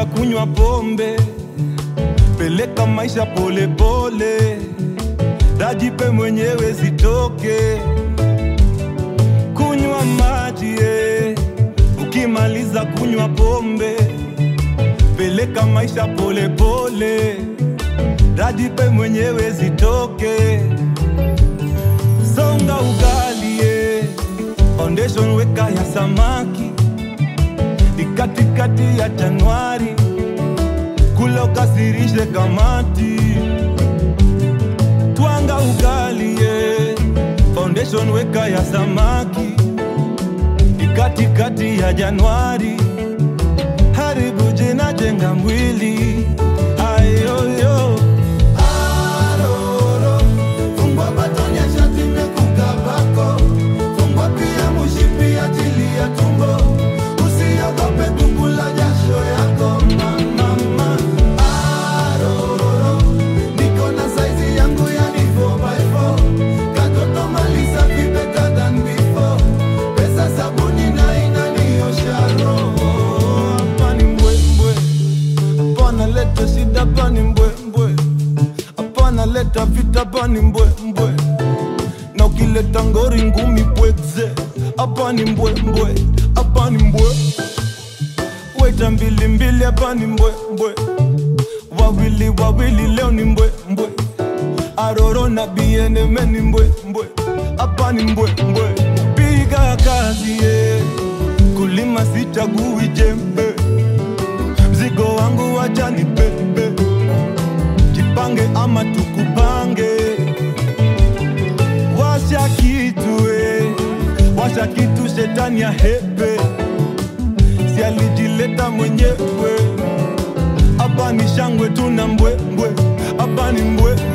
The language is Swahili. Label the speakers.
Speaker 1: ukimaliza kunywa pombe peleka maisha polepole dajipe mwenyewe zitoke kunywa maji eh. ukimaliza kunywa pombe peleka maisha polepole dajipe mwenyewe zitoke songa ugali eh. foundation weka ya samaki ni katikati ya Januari, kula ukasirishe kamati, twanga ugali ye. Foundation weka ya samaki ni katikati ya Januari, haribu jina, jenga mwili ayoyo
Speaker 2: Aroro, fungwa batoni ya shati imekukabako. Fungwa pia mushipi ajili ya tumbo. Usiogope kukula jasho yako mama. Aroro, niko na saizi yangu yani 4x4. Katoto maliza fi better than before. Pesa sabuni na inaniosha roho.
Speaker 1: hapa ni mbwembwe, hapana leta shida, hapa ni mbwembwe, hapana leta vita, hapa ni mbwembwe, na ukileta ngori ngumi pweze, hapa ni mbwembwe, hapa ni mbwe, weta mbili mbili, hapa ni mbwembwe, wawili wawili, leo ni mbwembwe, aroro na bieneme ni mbwembwe, hapa ni mbwembwe, piga kazi yeah. kulima sichagui jembe mzigo wangu wacha ni pepe, jipange ama tukupange. Washa kitu eh, washa kitu, shetani ya hepe, si alijileta mwenyewe. Hapa ni shangwe tuna mbwembwe, hapa ni mbwe